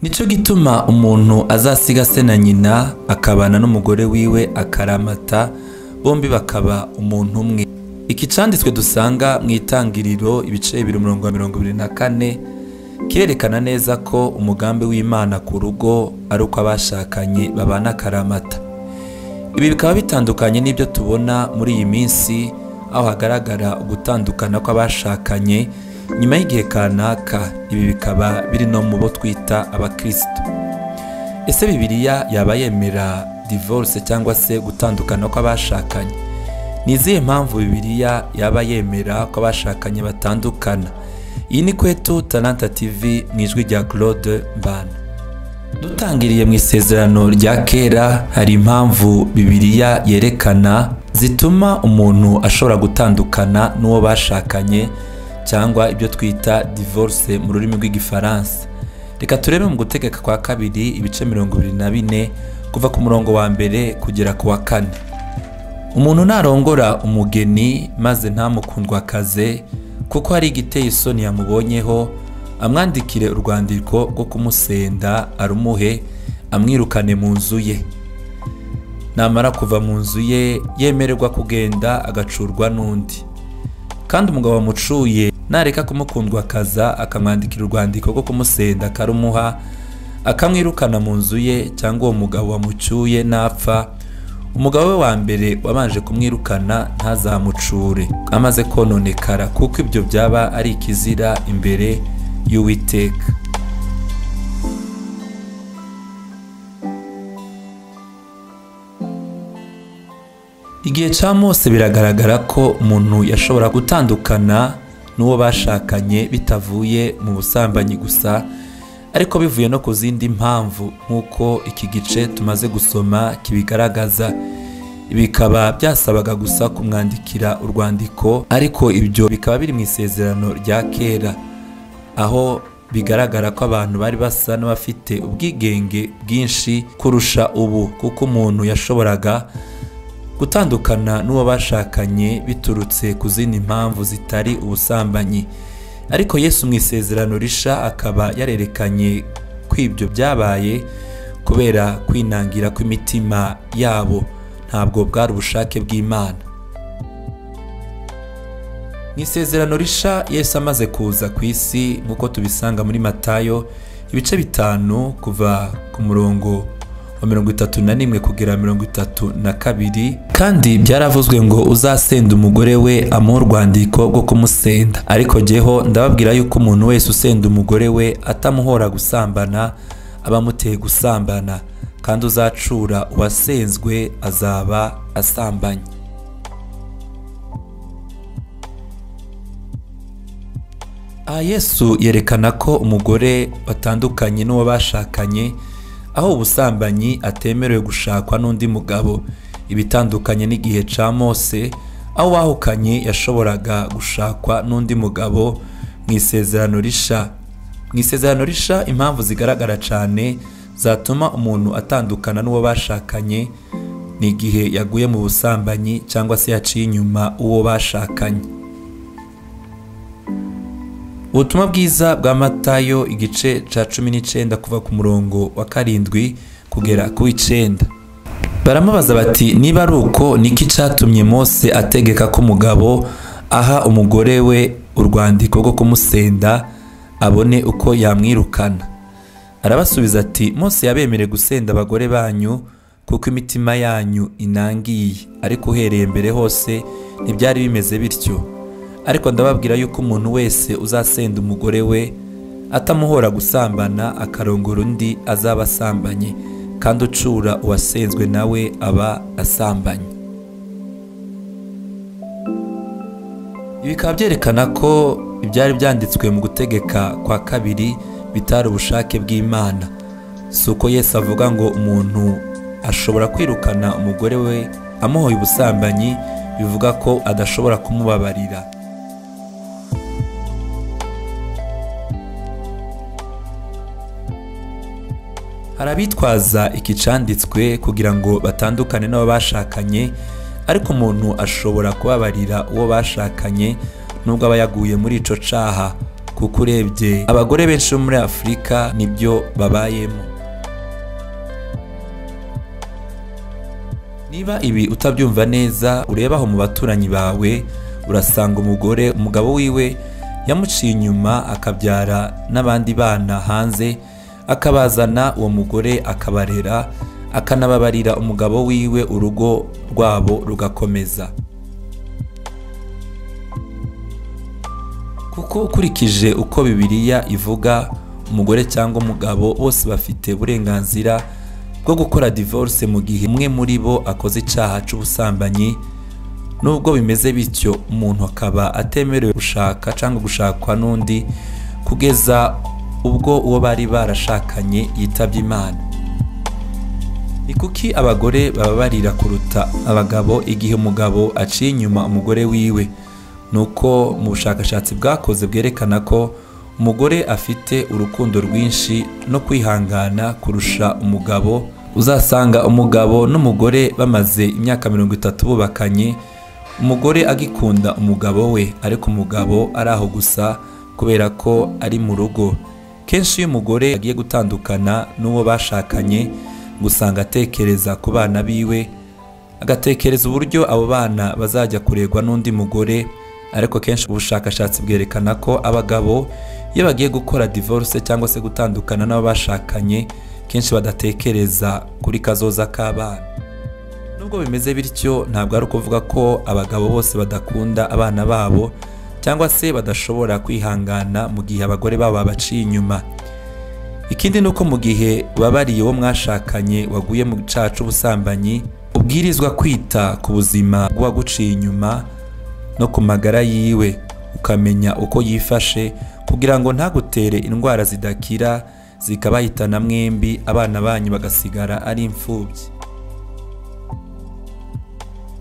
nicyo gituma umuntu azasiga se na nyina akabana n'umugore wiwe akaramata bombi bakaba umuntu umwe iki cyanditswe dusanga mu itangiriro ibice bibiri mirongo mirongo ibiri na kane kirerekana neza ko umugambi w'imana ku rugo ari uko abashakanye babana akaramata ibi bikaba bitandukanye n'ibyo tubona muri iyi minsi aho hagaragara ugutandukana kw'abashakanye nyuma y'igihe kanaka ibi bikaba biri no mu bo twita abakirisitu ese bibiliya yaba yemera divorce cyangwa se gutandukana kw'abashakanye ni izihe mpamvu bibiliya yaba yemera ko abashakanye batandukana iyi ni kwetu talanta tv mu ijwi rya claude mbana dutangiriye mu isezerano rya kera hari impamvu bibiliya yerekana zituma umuntu ashobora gutandukana n'uwo bashakanye cyangwa ibyo twita divorce mu rurimi rw'igifaransa reka turebe mu gutegeka kwa kabiri ibice mirongo ibiri na bine kuva ku murongo wa mbere kugera ku wa kane umuntu narongora umugeni maze ntamukundwakaze kuko hari igiteye isoni yamubonyeho amwandikire urwandiko rwo kumusenda arumuhe amwirukane mu nzu ye namara kuva mu nzu ye yemererwa kugenda agacurwa n'undi kandi umugabo wamucuye nareka kumukundwakaza akamwandikira urwandiko rwo kumusenda akarumuha akamwirukana mu nzu ye cyangwa uwo mugabo wamucyuye napfa umugabo we wa mbere wabanje kumwirukana ntazamucure amaze kononekara kuko ibyo byaba ari ikizira imbere y'uwiteka igihe cya mose biragaragara ko umuntu yashobora gutandukana n'uwo bashakanye bitavuye mu busambanyi gusa ariko bivuye no ku zindi mpamvu nk'uko iki gice tumaze gusoma kibigaragaza bikaba byasabaga gusa kumwandikira urwandiko ariko ibyo bikaba biri mu isezerano rya kera aho bigaragara ko abantu bari basa n'abafite ubwigenge bwinshi kurusha ubu kuko umuntu yashoboraga gutandukana n'uwo bashakanye biturutse ku zindi mpamvu zitari ubusambanyi ariko Yesu mu isezerano risha akaba yarerekanye ko ibyo byabaye kubera kwinangira kw'imitima yabo ntabwo bwari ubushake bw'imana mu isezerano risha Yesu amaze kuza ku isi nk'uko tubisanga muri matayo ibice bitanu kuva ku murongo wa mirongo itatu na rimwe kugera mirongo itatu na kabiri kandi byaravuzwe ngo uzasenda umugore we amuha urwandiko rwo kumusenda ariko jyeho ndababwira yuko umuntu wese usenda umugore we atamuhora gusambana aba amuteye gusambana kandi uzacura uwasenzwe azaba asambanye aha yesu yerekana ko umugore watandukanye n'uwo bashakanye aho ubusambanyi atemerewe gushakwa n'undi mugabo ibitandukanye n'igihe cya mose aho uwahukanye yashoboraga gushakwa n'undi mugabo mu isezerano risha mu isezerano risha impamvu zigaragara cyane zatuma umuntu atandukana n'uwo bashakanye ni igihe yaguye mu busambanyi cyangwa se yaciye inyuma uwo bashakanye ubutumwa bwiza bwa matayo igice cya cumi n'icyenda kuva ku murongo wa karindwi kugera ku icyenda baramubaza bati niba ari uko niki cyatumye mose ategeka ko umugabo aha umugore we urwandiko rwo kumusenda abone uko yamwirukana arabasubiza ati mose yabemereye gusenda abagore banyu kuko imitima yanyu inangiye ariko uhereye mbere hose ntibyari bimeze bityo ariko ndababwira yuko umuntu wese uzasenda umugore we atamuhora gusambana akarongora undi azaba asambanye kandi ucura uwasenzwe nawe aba asambanye bikaba byerekana ko ibyari byanditswe mu gutegeka kwa kabiri bitari ubushake bw'imana si uko yesi avuga ngo umuntu ashobora kwirukana umugore we amuhoye ubusambanyi bivuga ko adashobora kumubabarira hari abitwaza iki cyanditswe kugira ngo batandukane n'abo bashakanye ariko umuntu ashobora kubabarira uwo bashakanye nubwo aba yaguye muri icyo cyaha kuko urebye abagore benshi bo muri afurika nibyo babayemo niba ibi utabyumva neza ureba aho mu baturanyi bawe urasanga umugore umugabo wiwe yamuciye inyuma akabyara n'abandi bana hanze akabazana uwo mugore akabarera akanababarira umugabo wiwe urugo rwabo rugakomeza kuko ukurikije uko bibiliya ivuga umugore cyangwa umugabo bose bafite uburenganzira bwo gukora divorce mu gihe umwe muri bo akoze icyaha cy'ubusambanyi nubwo bimeze bityo umuntu akaba atemerewe gushaka cyangwa gushakwa n'undi kugeza ubwo uwo bari barashakanye yitabye imana ni kuki abagore bababarira kuruta abagabo igihe umugabo aciye inyuma umugore wiwe nuko mu bushakashatsi bwakoze bwerekana ko umugore afite urukundo rwinshi no kwihangana kurusha umugabo uzasanga umugabo n'umugore bamaze imyaka mirongo itatu bubakanye umugore agikunda umugabo we ariko umugabo ari aho gusa kubera ko ari mu rugo kenshi iyo umugore agiye gutandukana n'uwo bashakanye gusanga atekereza ku bana biwe agatekereza uburyo abo bana bazajya kuregwa n'undi mugore ariko kenshi ubushakashatsi bwerekana ko abagabo iyo bagiye gukora divorce cyangwa se gutandukana n'ababashakanye kenshi badatekereza kuri kazoza k'abana nubwo bimeze bityo ntabwo ari ukuvuga ko abagabo bose badakunda abana babo cyangwa se badashobora kwihangana mu gihe abagore babo babaciye inyuma ikindi ni uko mu gihe babariye uwo mwashakanye waguye mu cyaha cy'ubusambanyi ubwirizwa kwita ku buzima bw'uwaguciye inyuma no ku magara yiwe ukamenya uko yifashe kugira ngo ntagutere indwara zidakira zikabahitana mwembi abana banyu bagasigara ari imfubyi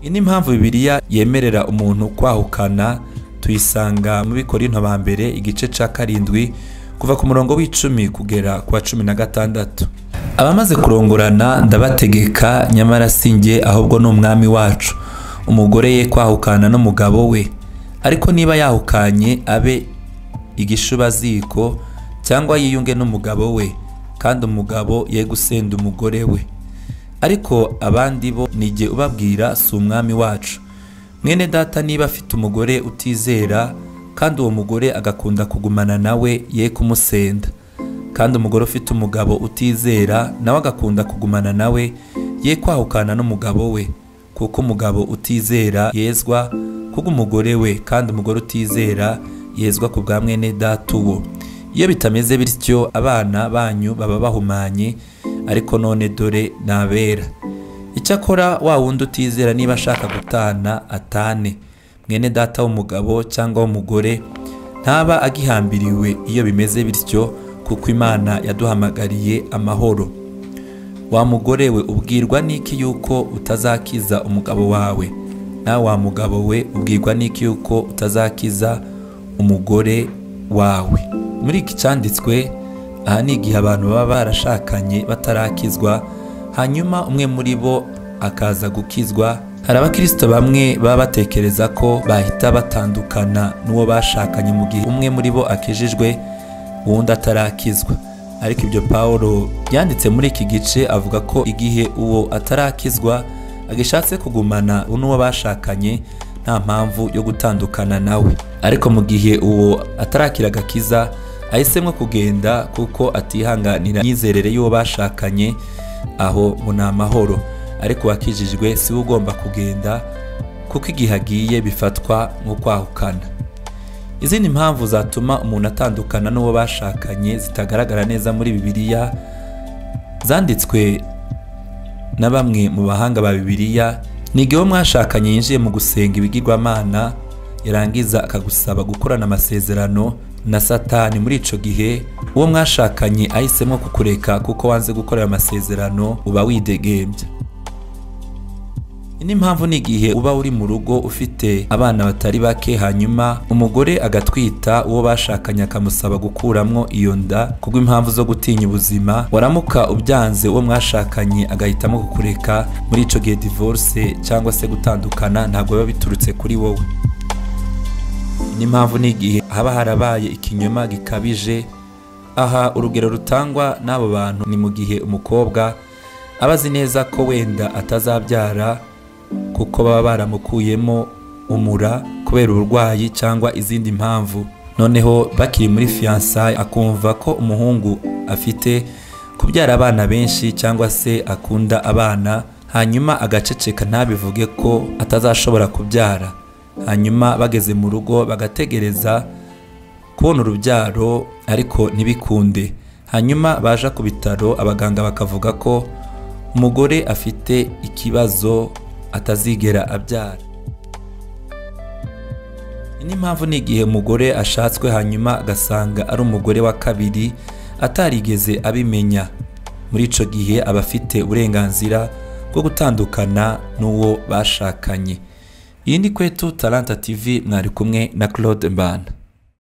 iyi ni impamvu bibiliya yemerera umuntu kwahukana tuyisanga mu bikorinto ba mbere igice cya karindwi kuva ku murongo w'icumi kugera ku wa cumi na gatandatu abamaze kurongorana ndabategeka nyamara sinjye ahubwo ni umwami wacu umugore ye kwahukana n'umugabo we ariko niba yahukanye abe igishubaziko cyangwa yiyunge n'umugabo we kandi umugabo ye gusenda umugore we ariko abandi bo nijye ubabwira si umwami wacu mwene data niba afite umugore utizera kandi uwo mugore agakunda kugumana nawe ye kumusenda kandi umugore ufite umugabo utizera nawe agakunda kugumana nawe ye kwahukana n'umugabo we kuko umugabo utizera yezwa kuko umugore we kandi umugore utizera yezwa ku bwa mwene data uwo iyo bitameze bityo abana banyu baba bahumanye ariko none dore nabera icyakora wa wundi utizera niba ashaka gutana atane mwene data w'umugabo cyangwa w'umugore ntaba agihambiriwe iyo bimeze bityo kuko imana yaduhamagariye amahoro wa mugore we ubwirwa n'iki yuko utazakiza umugabo wawe nawe wa mugabo we ubwirwa n'iki yuko utazakiza umugore wawe muri iki cyanditswe aha ni igihe abantu baba barashakanye batarakizwa hanyuma umwe muri bo akaza gukizwa hari abakirisito bamwe baba batekereza ko bahita batandukana n'uwo bashakanye mu gihe umwe muri bo akijijwe uwundi atarakizwa ariko ibyo paul yanditse muri iki gice avuga ko igihe uwo atarakizwa agishatse kugumana n'uwo bashakanye nta mpamvu yo gutandukana nawe ariko mu gihe uwo atarakira agakiza ahisemo kugenda kuko atihanganira imyizerere y'uwo bashakanye aho ngo ni amahoro ariko wakijijwe si we ugomba kugenda kuko igihe agiye bifatwa nko kwahukana izindi mpamvu zatuma umuntu atandukana n'uwo bashakanye zitagaragara neza muri bibiliya zanditswe na bamwe mu bahanga ba bibiliya ni igihe uwo mwashakanye yinjiye mu gusenga ibigirwamana yarangiza akagusaba gukorana amasezerano na satani muri icyo gihe uwo mwashakanye ahisemo kukureka kuko wanze gukorera amasezerano uba widegembya n'impamvu ni igihe uba uri mu rugo ufite abana batari bake hanyuma umugore agatwita uwo bashakanye akamusaba gukuramo iyo nda kubw'impamvu zo gutinya ubuzima waramuka ubyanze uwo mwashakanye agahitamo kukureka muri icyo gihe divorce cyangwa se gutandukana ntabwo biba biturutse kuri wowe n'impamvu n'igihe haba harabaye ikinyoma gikabije aha urugero rutangwa n'abo bantu ni mu gihe umukobwa aba azi neza ko wenda atazabyara kuko baba baramukuyemo umura kubera uburwayi cyangwa izindi mpamvu noneho bakiri muri fiyansaye akumva ko umuhungu afite kubyara abana benshi cyangwa se akunda abana hanyuma agaceceka ntabivuge ko atazashobora kubyara hanyuma bageze mu rugo bagategereza kubona urubyaro ariko ntibikunde hanyuma baje ku bitaro abaganga bakavuga ko umugore afite ikibazo atazigera abyara n'impamvu ni igihe umugore ashatswe hanyuma agasanga ari umugore wa kabiri atarigeze abimenya muri icyo gihe aba afite uburenganzira bwo gutandukana n'uwo bashakanye iyi ni kwetu taranta tv mwari kumwe na claude mbanda